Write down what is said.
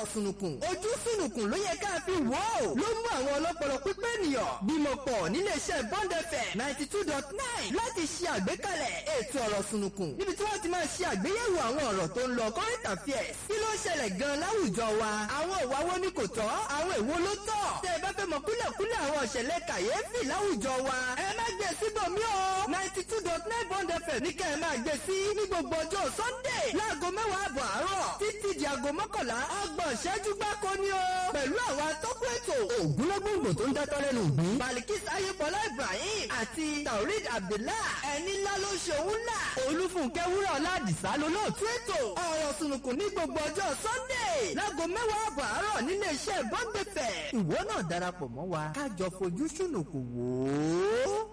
ọ̀rọ̀ sùnùkùn ojú sùnùkùn ló yẹ ká fi wò ó ló mú àwọn ọlọ́pọlọ pípé ènìyàn bímọ pọ̀ níléeṣẹ́ Bond FM ninety two dot nine láti ṣe àgbékalẹ̀ ètò ọ̀rọ̀ sùnùkùn níbi tí wọ́n ti máa ṣe àgbéyẹ̀wò àwọn ọ̀rọ̀ tó ń lọ current affairs kí ló ṣẹlẹ̀ gan láwùjọ wa àwọn ìwà wo ni kò tọ́ àwọn èwo ló tọ́ tẹ́ ẹ bá fẹ́ mọ kúlẹ̀kúlẹ̀ àwọn ìṣẹ̀lẹ̀ kàyéfì láwùjọ wa ẹ má gbé síbòmí o ninety two dot nine Bond FM ní kẹ́ ẹ máa gbé sí ní gbogbo ọjọ́ Sunday láago mẹ́wàá àbọ̀ àárọ̀ títí di aago mọ́kànlá ọgbọ̀n ìṣẹ́jú gbáko ni o pẹ̀lú àwọn atọ́kùn ètò ògúnlógúngbò tó ń dátọ́ lẹ́nu ìgbín Balikis Ayébọlá Ibrahim àti Taurid Abdullah ẹni ńlá ló ṣe òun là Olúfúnkẹ́ Wúrà Ọládìsá lolóòtú ètò ọ̀rọ̀ sùnùkùn ní gbogbo ọjọ́ Sunday láago mẹ́wàá àbọ̀ àárọ̀ nílé iṣẹ́ Bond FM ìwọ náà darapọ̀ mọ́ wa kájọ fojú sùnùkùn wò ó.